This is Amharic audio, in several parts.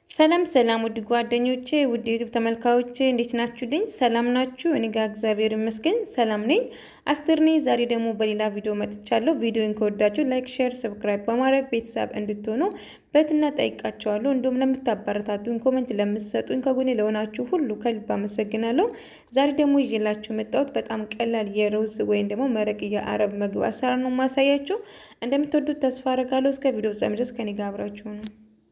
ሰላም ሰላም ውድ ጓደኞቼ ውድ ዩቱብ ተመልካዮቼ እንዴት ናችሁልኝ? ሰላም ናችሁ? እኔ ጋር እግዚአብሔር ይመስገን ሰላም ነኝ። አስቴር ነኝ። ዛሬ ደግሞ በሌላ ቪዲዮ መጥቻለሁ። ቪዲዮን ከወዳችሁ ላይክ፣ ሼር፣ ሰብስክራይብ በማድረግ ቤተሰብ እንድትሆኑ በትና ጠይቃችኋለሁ። እንዲሁም ለምታበረታቱኝ፣ ኮመንት ለምትሰጡኝ፣ ከጎኔ ለሆናችሁ ሁሉ ከልብ አመሰግናለሁ። ዛሬ ደግሞ ይዤላችሁ የመጣሁት በጣም ቀላል የሩዝ ወይም ደግሞ መረቅ የአረብ ምግብ አሰራር ነው ማሳያችሁ። እንደምትወዱት ተስፋ አደርጋለሁ። እስከ ቪዲዮ ፍጻሜ ድረስ ከኔ ጋር አብራችሁ ነው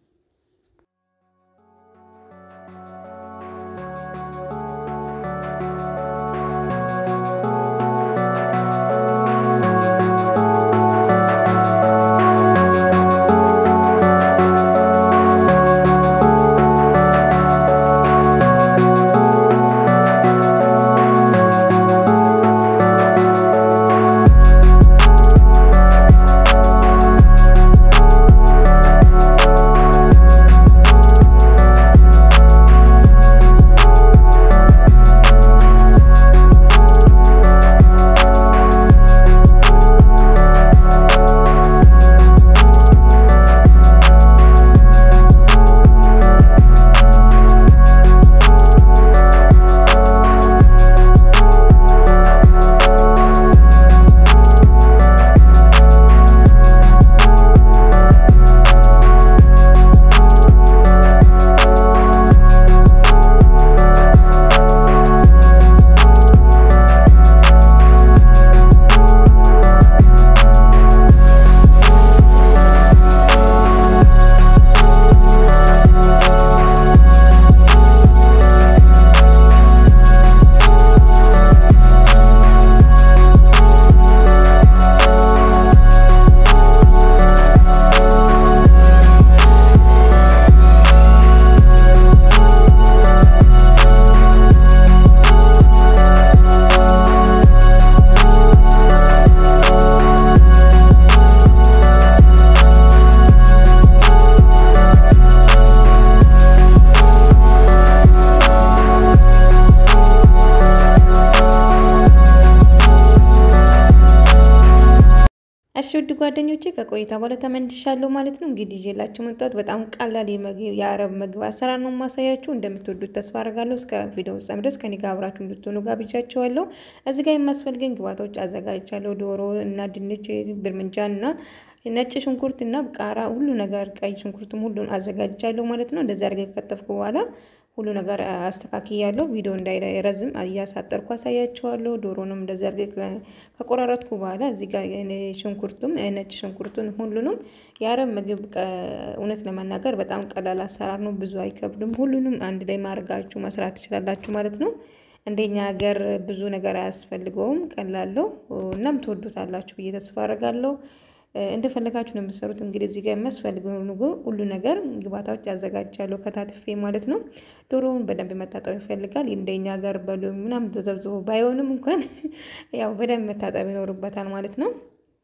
እሺ ውድ ጓደኞቼ ከቆይታ በኋላ ተመልሻለሁ ማለት ነው። እንግዲህ ይዤላችሁ መጣሁት በጣም ቀላል የአረብ ምግብ አሰራር ነው ማሳያችሁ። እንደምትወዱት ተስፋ አደርጋለሁ። እስከ ቪዲዮ ፍጻሜ ድረስ ከኔ ጋር አብራችሁ እንድትሆኑ ጋብዣችኋለሁ። እዚህ ጋር የሚያስፈልገኝ ግብአቶች አዘጋጅቻለሁ። ዶሮ እና ድንች፣ ብርምንጃን እና ነጭ ሽንኩርት እና ቃራ፣ ሁሉ ነገር ቀይ ሽንኩርትም ሁሉን አዘጋጅቻለሁ ማለት ነው። እንደዚህ አድርገ ከከተፍኩ በኋላ ሁሉ ነገር አስተካክያለሁ። ቪዲዮ እንዳይረዝም እያሳጠርኩ አሳያችኋለሁ። ዶሮንም እንደዚህ አድርጌ ከቆራረጥኩ በኋላ እዚህ ጋር ሽንኩርቱም ነጭ ሽንኩርቱን ሁሉንም የአረብ ምግብ እውነት ለመናገር በጣም ቀላል አሰራር ነው። ብዙ አይከብድም። ሁሉንም አንድ ላይ ማድረጋችሁ መስራት ትችላላችሁ ማለት ነው። እንደኛ ሀገር ብዙ ነገር አያስፈልገውም። ቀላለው እናም ትወዱታላችሁ ብዬ ተስፋ አደርጋለሁ። እንደፈለጋችሁ ነው የምትሰሩት። እንግዲህ እዚህ ጋር የሚያስፈልገው ሁሉ ነገር ግብአቶች አዘጋጃለሁ ከታትፌ ማለት ነው። ዶሮውን በደንብ መታጠብ ይፈልጋል። እንደኛ ሀገር በሎሚ ምናምን ተዘብዝቦ ባይሆንም እንኳን ያው በደንብ መታጠብ ይኖርበታል ማለት ነው።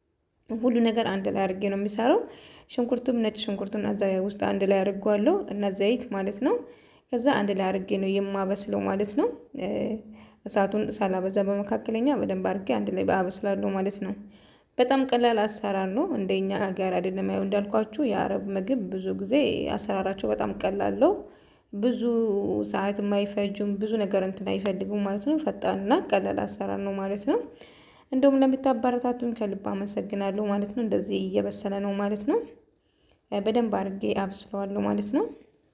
ሁሉ ነገር አንድ ላይ አድርጌ ነው የሚሰራው። ሽንኩርቱም ነጭ ሽንኩርቱን ውስጥ አንድ ላይ አድርጓለሁ እና ዘይት ማለት ነው። ከዛ አንድ ላይ አድርጌ ነው የማበስለው ማለት ነው። እሳቱን ሳላበዛ በመካከለኛ በደንብ አድርጌ አንድ ላይ አበስላለሁ ማለት ነው። በጣም ቀላል አሰራር ነው። እንደኛ ሀገር አይደለም። ያው እንዳልኳችሁ የአረብ ምግብ ብዙ ጊዜ አሰራራቸው በጣም ቀላል ነው። ብዙ ሰዓት የማይፈጁም ብዙ ነገር እንትን አይፈልጉም ማለት ነው። ፈጣንና ቀላል አሰራር ነው ማለት ነው። እንደውም ለምታበረታቱን ከልብ አመሰግናለሁ ማለት ነው። እንደዚህ እየበሰለ ነው ማለት ነው። በደንብ አድርጌ አብስለዋለሁ ማለት ነው።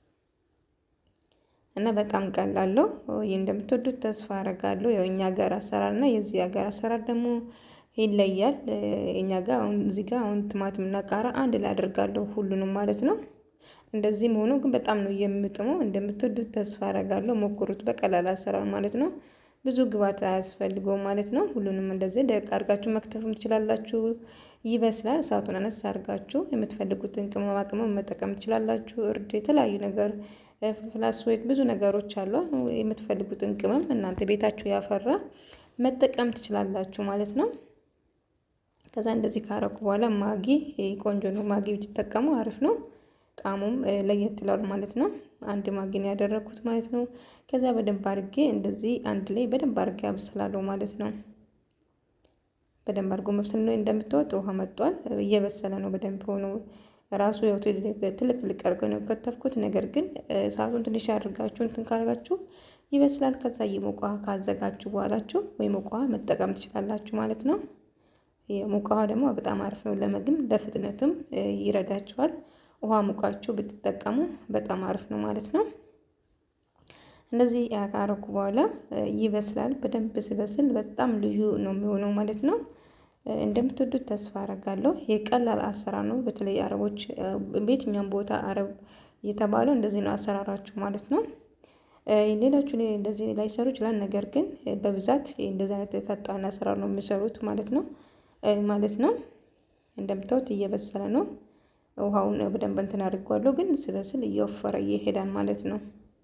እና በጣም ቀላል ነው። ይህ እንደምትወዱት ተስፋ አደርጋለሁ። ያው እኛ ሀገር አሰራር እና የዚህ ሀገር አሰራር ደግሞ ይለያል። እኛ ጋር አሁን እዚህ ጋር አሁን ቲማቲም እና ቃራ አንድ ላይ አደርጋለሁ ሁሉንም ማለት ነው። እንደዚህ መሆኑ ግን በጣም ነው የምጥመው። እንደምትወዱት ተስፋ አደርጋለሁ። ሞክሩት። በቀላል አሰራር ማለት ነው። ብዙ ግብአት አያስፈልገውም ማለት ነው። ሁሉንም እንደዚህ ደቅ አድርጋችሁ መክተፍም ትችላላችሁ። ይበስላል። እሳቱን አነስ አድርጋችሁ የምትፈልጉትን ቅመማ ቅመም መጠቀም ትችላላችሁ። እርድ፣ የተለያዩ ነገር ፍላስዌት፣ ብዙ ነገሮች አሉ። የምትፈልጉትን ቅመም እናንተ ቤታችሁ ያፈራ መጠቀም ትችላላችሁ ማለት ነው። ከዛ እንደዚህ ካረኩ በኋላ ማጊ ቆንጆ ነው። ማጊ ብትጠቀሙ አሪፍ ነው። ጣዕሙም ለየት ይላል ማለት ነው። አንድ ማጊ ነው ያደረኩት ማለት ነው። ከዛ በደንብ አድርጌ እንደዚህ አንድ ላይ በደንብ አድርጌ አብስላለሁ ማለት ነው። በደንብ አድርጎ መብሰል ነው። እንደምታወጥ ውሃ መጧል። እየበሰለ ነው በደንብ ሆኖ ራሱ ያው ትልቅ ትልቅ አድርገው ነው ከተፍኩት። ነገር ግን እሳቱን ትንሽ አድርጋችሁ እንትን ካደርጋችሁ ይበስላል። ከዛ የሞቀ ውሃ ካዘጋችሁ በኋላችሁ ወይ ሞቀ ውሃ መጠቀም ትችላላችሁ ማለት ነው። የሞቀ ውሃ ደግሞ በጣም አሪፍ ነው ለምግብ ለፍጥነትም ይረዳችኋል። ውሃ ሙቃችሁ ብትጠቀሙ በጣም አሪፍ ነው ማለት ነው። እንደዚህ ካረኩ በኋላ ይበስላል። በደንብ ሲበስል በጣም ልዩ ነው የሚሆነው ማለት ነው። እንደምትወዱት ተስፋ አረጋለሁ። የቀላል አሰራር ነው። በተለይ አረቦች በየትኛውም ቦታ አረብ እየተባለው እንደዚህ ነው አሰራራችሁ ማለት ነው። ሌሎቹ እንደዚህ ላይሰሩ ይችላል። ነገር ግን በብዛት እንደዚህ አይነት ፈጣን አሰራር ነው የሚሰሩት ማለት ነው ማለት ነው። እንደምታዩት እየበሰለ ነው። ውሃውን በደንብ እንትን አድርጓለሁ፣ ግን ስበስል እየወፈረ ይሄዳል ማለት ነው።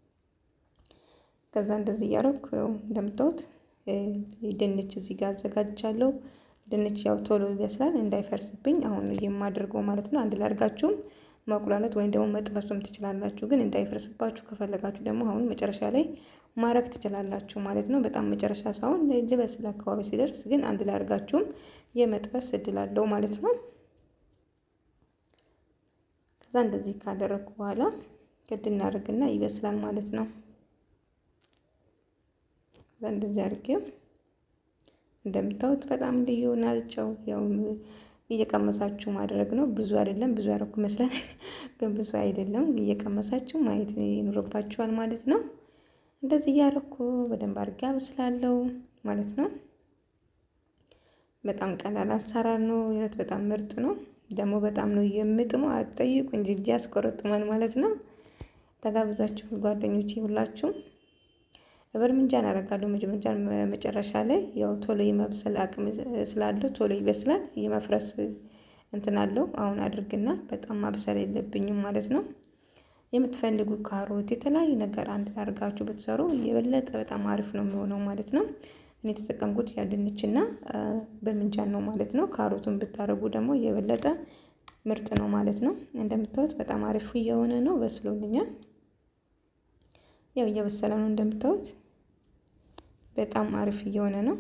ከዛ እንደዚህ እያደረኩ እንደምታዩት ድንች እዚህ ጋር አዘጋጅቻለሁ። ድንች ያው ቶሎ ይበስላል እንዳይፈርስብኝ አሁን የማደርገው ማለት ነው። አንድ ላይ አድርጋችሁም ማቁላላት ወይም ደግሞ መጥበስም ትችላላችሁ። ግን እንዳይፈርስባችሁ ከፈለጋችሁ ደግሞ አሁን መጨረሻ ላይ ማረግ ትችላላችሁ ማለት ነው። በጣም መጨረሻ ሳይሆን ልበስል አካባቢ ሲደርስ ግን አንድ ላይ አድርጋችሁም የመጥበስ እድል አለው ማለት ነው። ከዛ እንደዚህ ካደረግኩ በኋላ ግድ እናደርግና ይበስላል ማለት ነው። ከዛ እንደዚህ አድርጌው እንደምታዩት በጣም ልዩ ናልጨው ያው እየቀመሳችሁ ማድረግ ነው። ብዙ አይደለም፣ ብዙ ያደረኩ ይመስላል፣ ግን ብዙ አይደለም። እየቀመሳችሁ ማየት ይኖርባችኋል ማለት ነው። እንደዚህ እያደረኩ በደንብ አድርጌ አበስላለሁ ማለት ነው። በጣም ቀላል አሰራር ነው። ይነት በጣም ምርጥ ነው። ደግሞ በጣም ነው የምጥመው። አትጠይቁ እንጂ እጅ ያስቆረጥማል ማለት ነው። ተጋብዛችኋል ጓደኞቼ ሁላችሁም። በርምንጃን አደርጋለሁ መጨረሻ ላይ ያው ቶሎ የመብሰል አቅም ስላለው ቶሎ ይበስላል። የመፍረስ እንትን አለው። አሁን አድርግና በጣም ማብሰል የለብኝም ማለት ነው። የምትፈልጉ ካሮት፣ የተለያዩ ነገር አንድ አድርጋችሁ ብትሰሩ የበለጠ በጣም አሪፍ ነው የሚሆነው ማለት ነው። እኔ የተጠቀምኩት ያ ድንችና በምንጃን ነው ማለት ነው። ካሮቱን ብታደርጉ ደግሞ የበለጠ ምርጥ ነው ማለት ነው። እንደምታዩት በጣም አሪፍ እየሆነ ነው፣ በስሎልኛል። ያው እየበሰለ ነው እንደምታዩት በጣም አሪፍ እየሆነ ነው።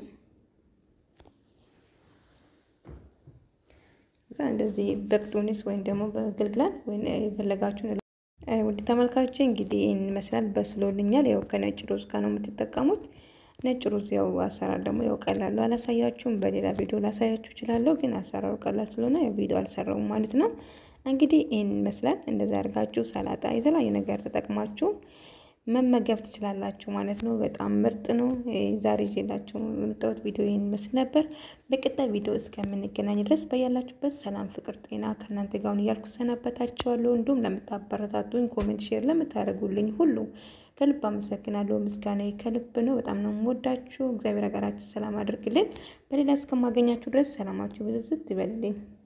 እንደዚህ በቅዱንስ ወይም ደግሞ በግልግላል ወይም የፈለጋችሁን ውድ ተመልካቾች እንግዲህ ይህን ይመስላል። በስሎልኛል። ያው ከነጭ ሩዝ ጋር ነው የምትጠቀሙት። ነጭ ሩዝ ያው አሰራር ደግሞ ያው ቀላሉ አላሳያችሁም። በሌላ ቪዲዮ ላሳያችሁ እችላለሁ፣ ግን አሰራሩ ቀላል ስለሆነ ያው ቪዲዮ አልሰራውም ማለት ነው። እንግዲህ ይህን ይመስላል። እንደዛ አድርጋችሁ ሰላጣ፣ የተለያዩ ነገር ተጠቅማችሁ መመገብ ትችላላችሁ ማለት ነው። በጣም ምርጥ ነው። ዛሬ ይዤላችሁ የመጣሁት ቪዲዮ ይህን ይመስል ነበር። በቀጣይ ቪዲዮ እስከምንገናኝ ድረስ በያላችሁበት ሰላም፣ ፍቅር፣ ጤና ከእናንተ ጋር ሁን እያልኩ ሰናበታችኋለሁ። እንዲሁም ለምታበረታቱኝ፣ ኮሜንት፣ ሼር ለምታደርጉልኝ ሁሉ ከልብ አመሰግናለሁ። ምስጋና ከልብ ነው። በጣም ነው የምወዳችሁ። እግዚአብሔር ሀገራችን ሰላም አድርግልን። በሌላ እስከማገኛችሁ ድረስ ሰላማችሁ ብዝዝት ይበልልኝ።